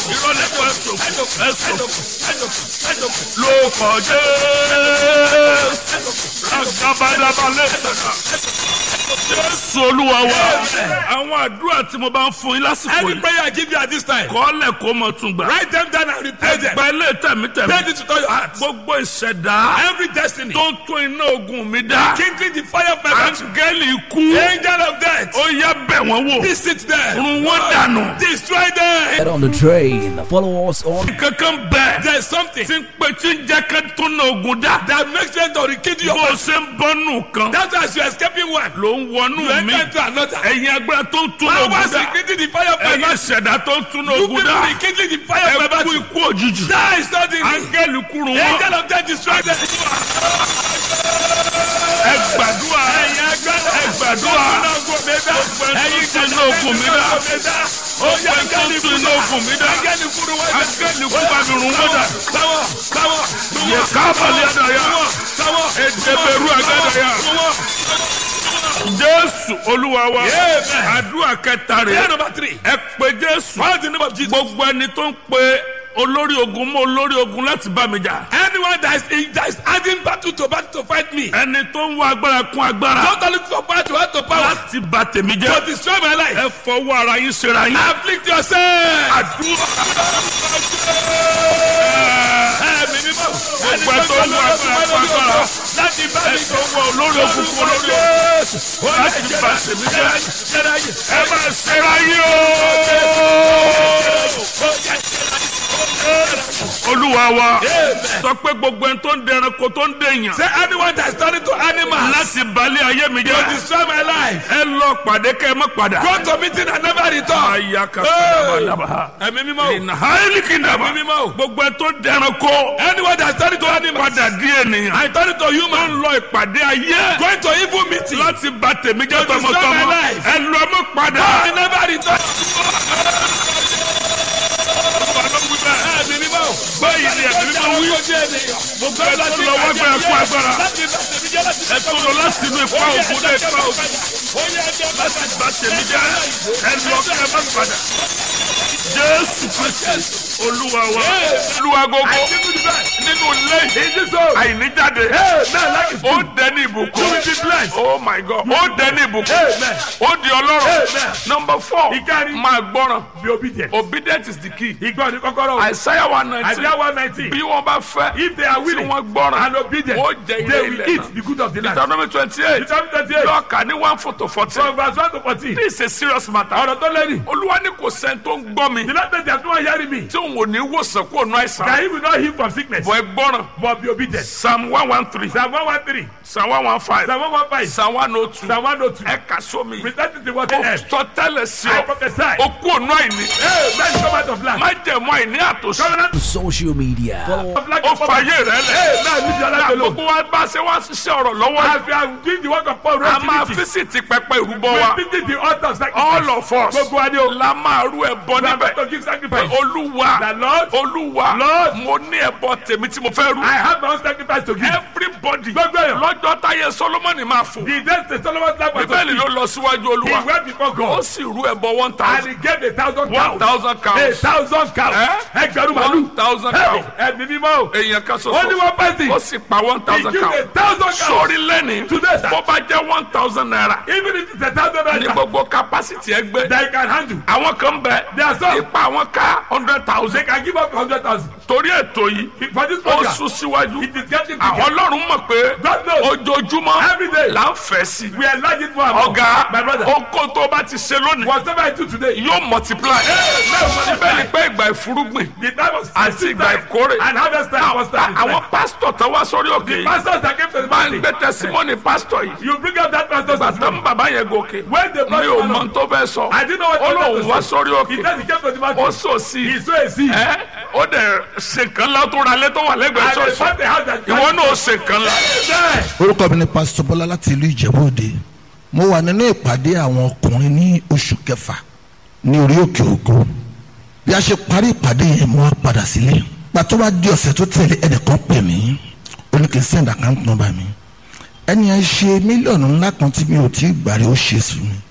ìrọ̀lẹ́ kọ́ ẹ̀sọ̀ ẹ̀sọ̀ ló kọjá agabadabalẹ̀ jésù olúwa wa àwọn àdúrà tí mo bá ń fún yín lásìkò Any yìí prayer I give you at this time, kọ́lẹ̀ kó mọ̀ tún gbà write them down and repeat them. ẹgbẹ́ ilé tẹ̀mítẹ̀mí Take it to all your heart. gbogbo ìṣẹ̀dá Every destiny, tó ń tún iná ogun mi dá kindling the fire of my battle, áńgẹ́lì ikú angel of death, ó yá bẹ̀ wọ́n wò visit them, run wọ́n dànù destroy them. Get on the train. Follow us on kankan bẹ́ẹ̀ There's something tí ń pè tí ń jẹ́ ká tún iná ogun dá that makes them to rekindle your bó o ṣe ń bọ́nù kan That's why as you're escaping one, ló ń wọnú you mi enter into another. ẹ̀yin agbára tó ń tún iná ogun Powers dá rekindling the fire of my ẹ̀yin battle. ìṣẹ̀dá tó ń tún iná You ogun people dá rekindling the fire of my ẹ kú battle. ikú òjijì Die suddenly. áńgẹ́lì kúrú wọn Angel of death destroy them. ẹ gbàdúrà ẹ gbàdúrà gbogbo ẹ tó ń tún iná ogun mi dá gbogbo ẹ tó ń tún iná ogun mi dá áńgẹ́lì kú bá mi rún wọn dá yẹ kábàlì àdàyà ẹdẹbẹrú àgàdàyà jésù olúwa wa àdúrà kẹta rẹ Prayer number three. ẹ pé jésù Call the name of Jesus. gbogbo ẹni tó ń pe olórí ogun mọ olórí ogun láti bá mi jà Anyone that is, that is adding battle to battle to fight me, ẹni tó ń wá agbára kún agbára don't only for power to add to power, láti bà tèmi to jẹ́ destroy my life. ẹ fọwọ́ ara yín ṣera yín Afflict yourself. àdúrà Ẹ̀mí mímọ́. gbogbo ẹ tó ń wá agbára kún agbára Láti bá ẹ mi tó ń wá olórí ogun kún olórí ogun láti bà tèmi jẹ́ ẹ bá ṣera yín o olúwa wa sọ pé gbogbo ẹni tó ń dẹranko tó ń dèèyàn Say anyone that is turning to animals láti balẹ̀ ayé mi to jẹ́ destroy my life. ẹ lọ pàdé kẹ́ ẹ má padà. Go to meeting and never return. aya ka sábàdàbà Ẹ̀mí mímọ́. ìnà haili kìndàbà Ẹ̀mí mímọ́. gbogbo ẹ tó dẹranko Anyone that is turning to animals, padà di ènìyàn I turn to tó human. ń lọ ìpàdé ayé Going to evil meeting. láti bà tèmi jẹ́ To destroy tọmọtọmọ my life. ẹ lọ mọ́ padà. I never return. Ẹ̀mí mímọ́. báyìí ni ẹ̀mí mímọ́ wí gbogbo ẹ tó lọ wá gbẹ ẹkú agbára ẹ tó lọ láti inú ipa ògùn dé ipa ògùn láti bà tèmi jẹ́ ẹ lọ kí ẹ má padà. jésù kristi olúwa wa olúwa gbogbo nínú ilé àìníjáde ó dẹni ìbùkún oh my god ó dẹni ìbùkún ó di ọlọ́rọ̀ number four Ìkárí. máa gbọ́ràn Be obedient. obedient is the key Ìgbọ́ ni kọ́kọ́rọ́. isaiah one nineteen Isaiah one nineteen. bí wọ́n bá fẹ́ If they are tí willing wọ́n gbọ́ràn and obedient, ó jẹ they ilé will ilẹ̀ eat náà the good of the land. deuteronomy twenty eight Deuteronomy twenty-eight. lọ́ọ̀kà ní one four to fourteen From verse one to fourteen. this is a serious matter Ọ̀rọ̀ tó lẹ́yìn. olúwa ní kò sẹ́ni tó ń gbọ́ mi The Lord said there is no one hearing me. tí òun ò ní wòsàn kó nu àìsàn That he will not heal from sickness. bọ̀ ẹ gbọ́ràn But be obedient. psalm one one three Psalm one one three. psalm one one five Psalm one one five. psalm one oh two Psalm one oh two. ẹ kà sómi Present it to what ó they have. sọ tẹ́lẹ̀ sí I ọ prophesy. ó kú òun àìní Hey, man, come out of land. má jẹ̀mú àìní àtòsí Covenant social media. Follow of land. ó fàyè rẹ lẹ̀ Hey, man, leave your life alone. gbogbo wa bá ṣe wá ṣiṣẹ́ ọ̀rọ̀ lọ́wọ́ As we are doing the work of Paul, a máa activity, físìtì pẹpẹ ìrúbọ we wa are visiting the altar of sacrifice. all of us Gbogbo wa ni o. la máa rú ẹbọ We are níbẹ̀ going to give sacrifice. olúwa The Lord, olúwa Lord, mo ní ẹbọ tèmi tí mo fẹ́ rú I have my own sacrifice to give. everybody Gbogbo èèyàn. lọ́jọ́ táyé solomoni máa fò The death of Solomon's life was bíbélì to ló lọ síwájú He olúwa went before ó God sì rú ẹbọ one and thousand he gave a thousand one cows. thousand A cows thousand cows. Eh? Ẹgbẹ̀rún one màlúù. thousand Hey, cows Ẹ̀mí mímọ́ o. èèyàn kan Only ṣoṣo one person. ó sì pa one He thousand gave a cows thousand cows. sórí lẹ́ni Today, sir. bó bá jẹ́ one thousand naira Even if it's a thousand ní naira gbogbo capacity ẹgbẹ́ that you can handle. àwọn kan bẹ There are some. ipa àwọn ká hundred They thousand can give up hundred thousand. torí ètò yìí For this ó program, sún síwájú it is getting àwọn bigger. ọlọ́run mọ̀ pé God knows. ojoojúmọ́ Every day. là ń fẹ́ sí We are enlarging more and more. ọ̀gá My brother. oko tó bá ti ṣe lónìí Whatever I do today, yóò multiply bẹ́ẹ̀ ni pé ìgbà ìfúrúgbìn the time was àti ìgbà ìkórè and harvest time was time. àwọn pásítọ̀ tó wá sórí òkè yìí pastors that came to the máa ń meeting, gbé tẹsímọ́nì pásítọ̀ yìí you bring up that pastor's tó testimony. ń bàbá yẹn gòkè When the mi ò pastor mọ tó fẹ́ sọ I didn't know what ó he lóun wanted wá to say. sórí He òkè said he came to the ó meeting. sò sí He saw a seed. ẹ ó dẹ̀ ṣe nǹkan lá tó ra lé tó wà lẹ́gbẹ̀ẹ́ And they ṣọ́ọ̀ṣì found the house that ìwọ náà ó ṣe nǹkan lá. There. orúkọ mi ni pásítọ̀ bọ́lá láti ìlú ìjẹ̀bú òde mo wà nínú ìpàdé àwọn ọkùnrin ní oṣù kẹfà ní orí òkè ògo bí a ṣe parí ìpàdé yẹn mo wá padà sílé pàtó wá di ọ̀sẹ̀ tó tẹ̀lé ẹnìkan pè mí ó ní kí n send account number mi ẹni yẹn ṣe mílíọ̀nù ńlá kan tí mi ò tí ì gbà rí ó ṣe sùn mi